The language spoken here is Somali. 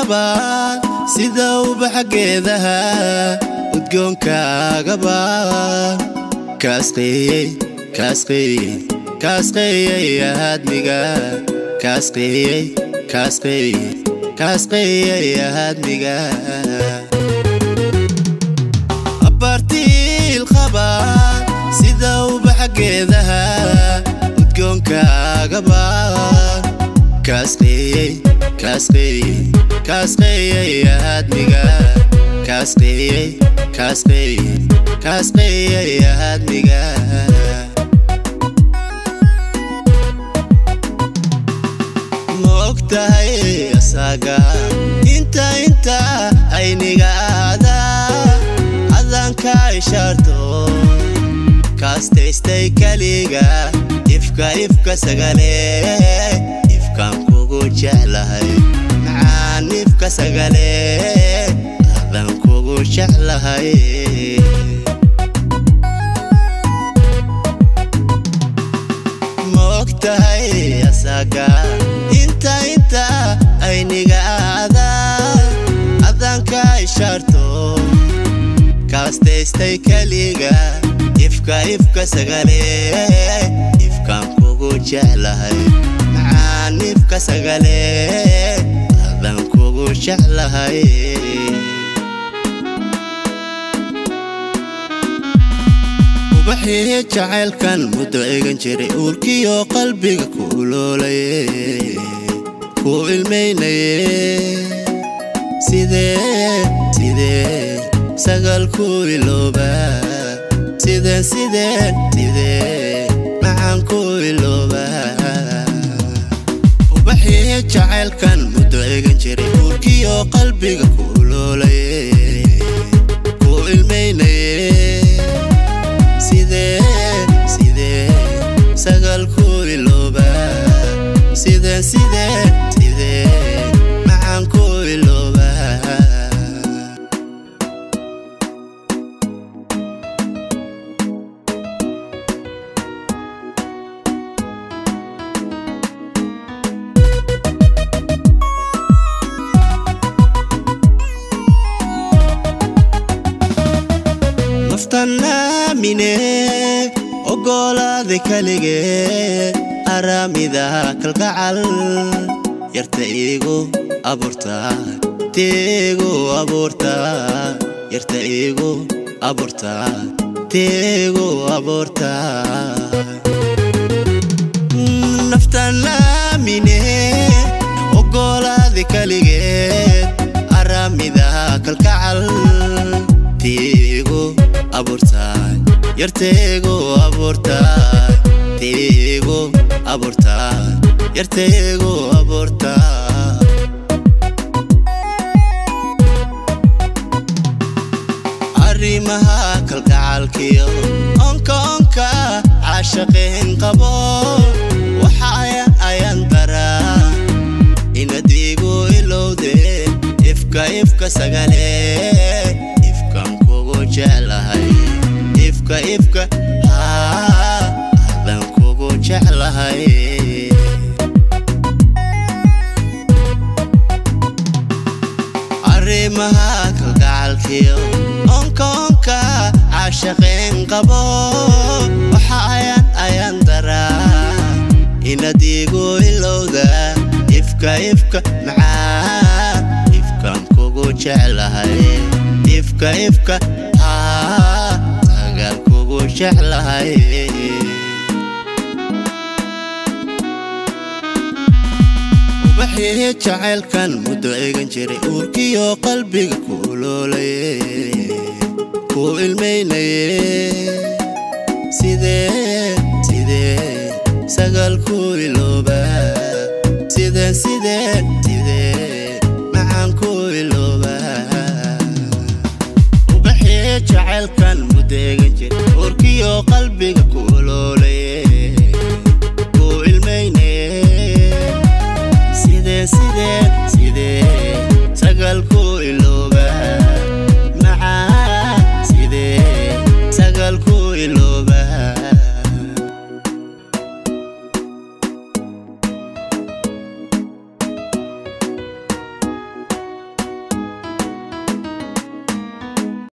qabaad sida ubaxa geedaha udgoonkaagaba kaasqeeyey kaasqeeyey kaasqeeyey ahaadmiga kaasqeeyey kaasqeeyey kaasqeeyey ahaadmiga abaartiil qabaad sida ubaxa geedaha udgoonkaagaba kaasqeeyey kaasqeeyey kaasqeeyey ahaadmiga kaasqeeyey kaasqeeyey kaasqeeyey ahaadmiga ma og tahay asaaga inta inta ayniga aada adanka ishaarto kaastaystay keliga ifka ifka sagale ifkaan kugu jeclahay macaan ifka sagale adan kugu jeclahay ma og tahay asaaga inta inta ayniga aada adanka ishaarto kaastaystay keliga ifka ifka sagale ifkaan kugu jeclahay macaan ifka sagale adan kugu jeclahay ubaxii jacaylkan muddo egan jiray uurkiyo qalbiga ku uloolaye ku ilmaynaye sidee sidee sagal ku ilooba sideen sideen sidee macaan ku ilooba ubaxii jacaylkan muddo egan jiray uurkiyo qalbiga ku uloolaye ku ilmaynaye sidee sidee sagal ku ilooba sideen sideen sidee macaan ku ilooba naftannaamine ogolaada keligeed araamida kalgacal yarta iigu abuurtaa teegu abuurtaa yarta iigu abuurtaa teegu abuurtaa naftannaamine ogolaada keligeed araamida kalgacal teegu abuurtaa yarteegu abuurtaa teegu abuurtaa yarteegu abuurtaa arrimaha kalgacalkiyo onka onka caashaqeen qabo waxa ayan ayan daraa inad igu ilowde ifka ifka sagale ifkan kugu jeclahay ifka ifka haa adan kugu jeclahay arrimaha kalgacalkiyo onka onka caashaqeen qabo waxa ayan ayan daraa inad igu ilowda ifka ifka macaan ifkan kugu jeclahay ifka ifka haa sagal kugu jeclahay ubaxii jacaylkan muddo egan jiray uurkiyo qalbiga ku uloolaye ku ilmaynaye sidee sidee sagal ku ilooba sideen sideen sidee macaan ku ilooba ubaxii jacaylkan muddo egan jiray uurkiyo qalbiga ku uloolaye